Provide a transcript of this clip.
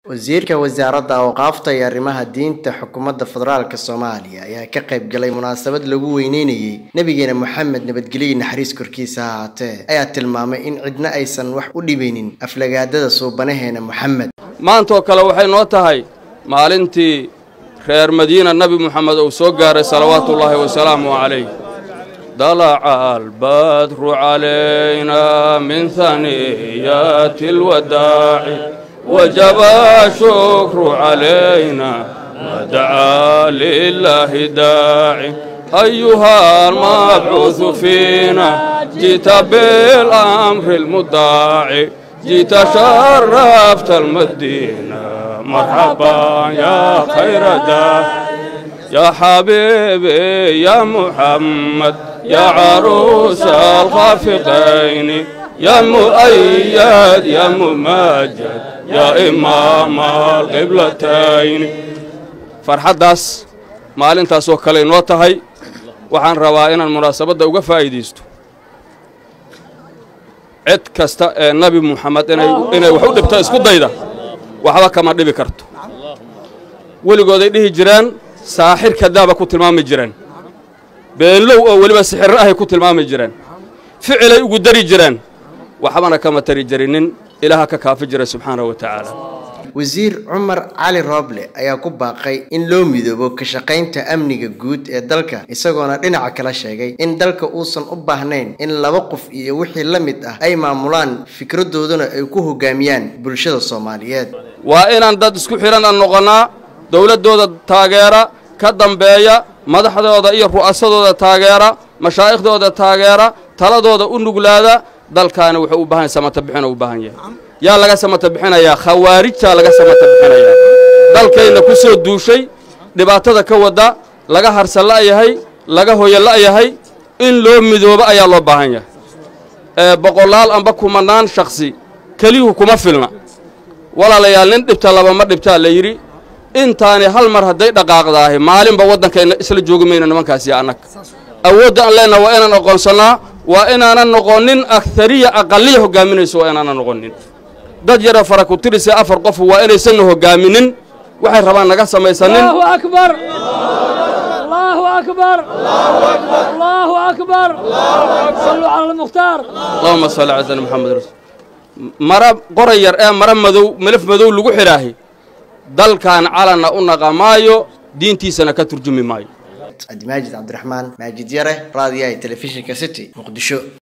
wasiirka wasaaradda awqaafta iyo arrimaha diinta xukuumadda federaalk soomaaliya ayaa ka qayb galay munaasabad lagu weyneynayey nebigeena moxamed nabadgelyo naxariis korkiisa ha ahaatee ayaa tilmaamay in cidna aysan wax u dhibaynin aflagaadada suubanaheena moxamed maantaoo kale waxay noo tahay maalintii reer madiina nebi moxamed uu soo gaaray salawaatuullaahi wasalaamu calayh dalaca albadru calaynaa min haniyaati alwadaaci wajaba shukru calayna wadacaa lilaahi daaci ayuha almabcuudu fiina jita bilamri almudaaci jita sharafta almadiina marxaban yaa khayra daa يا حبيبي يا محمد يا عروس الخافقين يا مؤيد يا ممجد يا إمام القبلتين farxaddaas maalintaasoo kale inoo tahay waxaan rabaa inaan munaasabadda uga faa'iidaysto cid kasta ee nebi muxamed inay wax u dhibto isku dayda waxba kama dhibi karto weligooday dhihi jireen saaxir kadaaba ku tilmaami jireen beenlow oo weliba sixirro ahay ku tilmaami jireen ficilay ugu dari jireen waxbana kama tari jirinin ilaaha ka kaafi jira subxaanahu wa tacaala wasiir cumar cali rooble ayaa ku baaqay in loo midoobo ka shaqaynta amniga guud ee dalka isagoona dhinaca kala sheegay in dalka uusan u baahnayn in laba qof iyo wixii la mid ah ay maamulaan fikradooduna ay ku hogaamiyaan bulshada soomaaliyeed waa inaan dad isku xidhan aan noqonnaa dowladdooda taageera ka dambeeya madaxdooda iyo ru'asadooda taageera mashaaikhdooda taageera taladooda u nuglaada dalkaana wuxuu u baahan samata bixin u baahan yahay yaa laga samata bixinayaa khawaarijtaa laga samata bixinayaa dalkayna ku soo duushay dhibaatada ka wadda laga harsan la'yahay laga hoyo la'yahay in loo midoobo ayaa loo baahan yahay ee boqolaal amba kumanaan shaksi keliyuhu kuma filna walaalayaal nin dhibta laba ma dhibtaa la yidhi intaani hal mar hadday dhaqaaqdaahi maalinba waddankayna isla joogi mayno nimankaasiyo annag awoodda aan leenaha waa inaan aqoonsannaa waa inaanan noqonin akariya aqaliya hoggaaminayso waa inaanan noqonin dad yara fara ku tirise afar qofu waa inaysanna hogaaminin waxay rabaan naga samaysanin allahuma salli cala sali maxamed rasul mara qoray yar ee mara madow melaf madow lagu xidhaahi dalkan calanna u naqamaayo diintiisana ka turjumi maayo cabdimaajid cabdiraxmaan maajid yare raadiyaha telefishinka city muqdisho